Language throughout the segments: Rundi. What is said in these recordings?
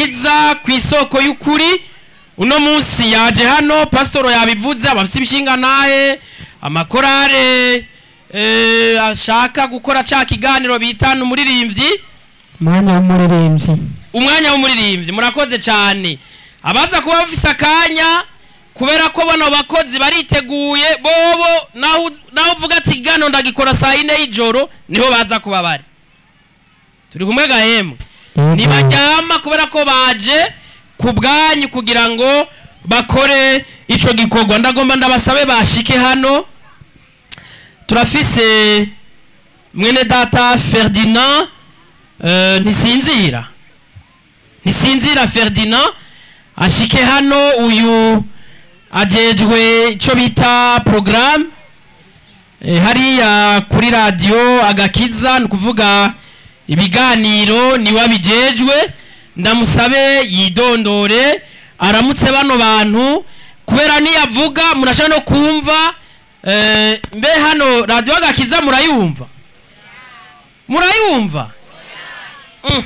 agakiza ku isoko y'ukuri uno munsi yaje hano pasitoro yabivuze abafite ibishinga nahe amakorare eh, ashaka gukora ca kiganiro bitana umuririmbyi umwanya w'umuririmbyi umwanya w'umuririmbyi murakoze cyane abaza kuba bafise akanya kubera ko bano bakozi bariteguye bobo naho naho uvuga ati gano ndagikora saa yine y'ijoro niho baza kuba bari turi kumwe gahembwe Yego. ntibaryama kubera ko baje ku bwanyu kugira ngo bakore ico gikorwa ndagomba ndabasabe bashike hano turafise mwene data ferdinand eh, ntisinzira ntisinzira ferdinand ashike hano uyu ajejwe icyo bita porogaramu hariya kuri radiyo agakiza ni ukuvuga ibiganiro niwe abijejwe ndamusabe yidondore aramutse bano bantu kubera niyavuga murashobora no kumva eh, mbe hano radiyo agakiza murayumva murayumva Mm.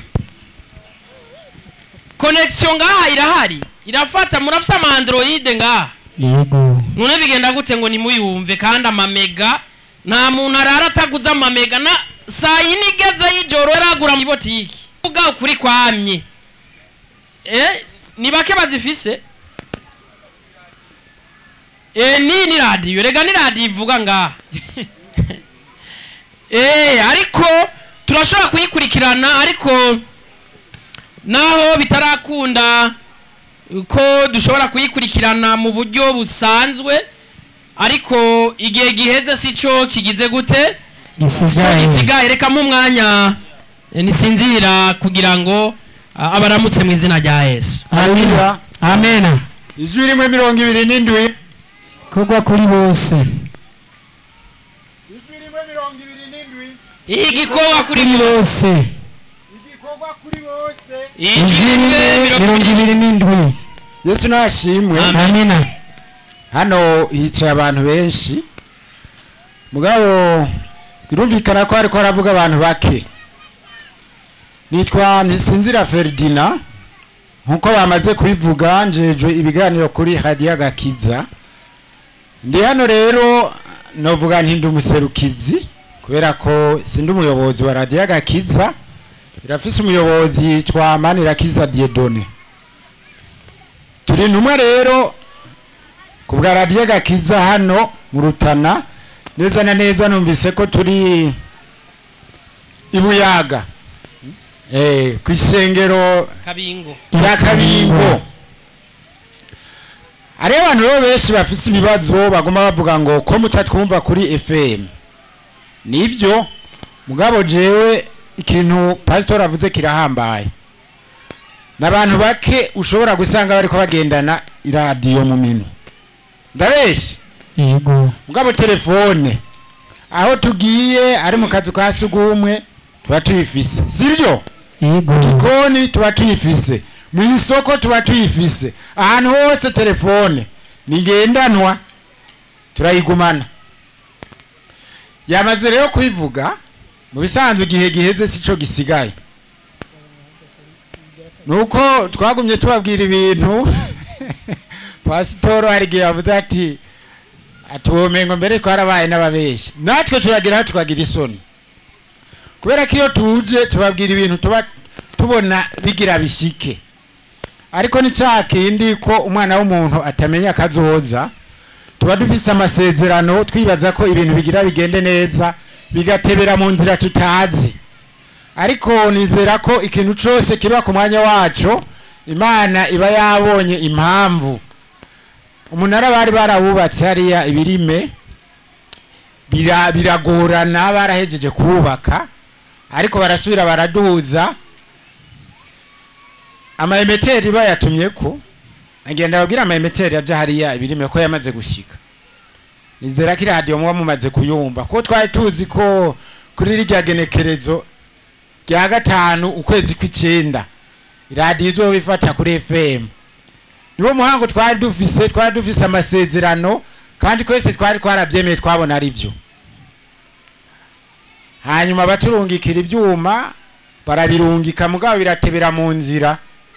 connection ngaha irahari irafata murafise ama android ngaha yego none bigenda gute ngo nimuyumve kandi amamega nta muntu arara ataguze amamega na saa yine igeze y'ijoro yaragura mu botiki uvuga ukuri kwamye eh ni bake bazifise eh ni ni radiyo rega ni radiyo ivuga ngaha eh ariko turashobora kuyikurikirana ariko naho bitarakunda ko dushobora kuyikurikirana mu buryo busanzwe ariko igihe giheze si cyo kigize gute si cyo gisigaye gisigaye reka mu mwanya eh, nisinzira kugira ngo ah, abaramutse mu izina rya yesu amina amena ijwi rimwe mirongo ibiri n'indwi kugwa kuri bose ijwi rimwe mirongo ibiri n'indwi igikorwa kuri kuri bose bose igikorwa kuri bose ijwi rimwe mirongo mirongo ibiri ibiri n'indwi yesu nashimwe Amen. amina hano hicaye abantu benshi mugabo birumvikana ko hariko haravuga abantu bake nitwa ntisinzira feridina nkuko bamaze kubivuga njejwe ibiganiro kuri radiyo agakiza ndi hano rero novuga nti ndi umuserukizi kubera ko sindi umuyobozi wa radiyo agakiza irafise umuyobozi yitwa manirakiza diedone turi intumwa rero ku bwa radiyo gakiza hano mu rutana neza na neza numvise ko turi i buyaga eh, ku isengero kabingo rya kabingo hariho abantu rero benshi bafise ibibazo baguma bavuga ngo ko mutatwumva kuri fm nibyo mugabo jewe ikintu pasitori avuze kirahambaye n'abantu bake ushobora gusanga bariko bagendana iradiyo mu minwe ndabeshe yego mugabo telefone aho tugiye ari mu kazu ka sugumwe tuba tuyifise sibyo yego gikoni tuba tuyifise mu isoko tuba tuyifise ahantu hose telefone ni ngendanwa turayigumana yamaze rero kubivuga mu bisanzwe igihe giheze sico gisigaye nuko twagumye tubabwira ibintu pasitoro hari igihe yavuze ati atuwomengo mbere twarabaye n'ababeshi natwe turageraho tukagira isoni kubera ko iyo tuje tubabwira ibintu tuba tubona bigira bishike ariko ni cya kindi ko umwana w'umuntu atamenya akazoza tuba dufise amasezerano twibaza ko ibintu bigira bigende neza bigatebera mu nzira tutazi ariko nizera ko ikintu cyose kiba ku mwanya wacu imana iba yabonye impamvu umunara bari barawubatse hariya ibirime bira- biragorana barahejeje kuwubaka ariko barasubira baraduhuza amayemeteri bayatumye ko agenda babwira amayemeteri aja hariya ibirime ko yamaze gushika nizera ko iradiyo muba mumaze kuyumva ko twari tuzi ko kuri rirya genekerezo rya gatanu ukwezi kw'icenda iradiyo izoba ifata kuri fm niwo muhango twari dufise twari dufise amasezerano kandi twese twari twarabyemeye twabona ari byo hanyuma baturungikira ibyuma barabirungika mugabo biratebera mu nzira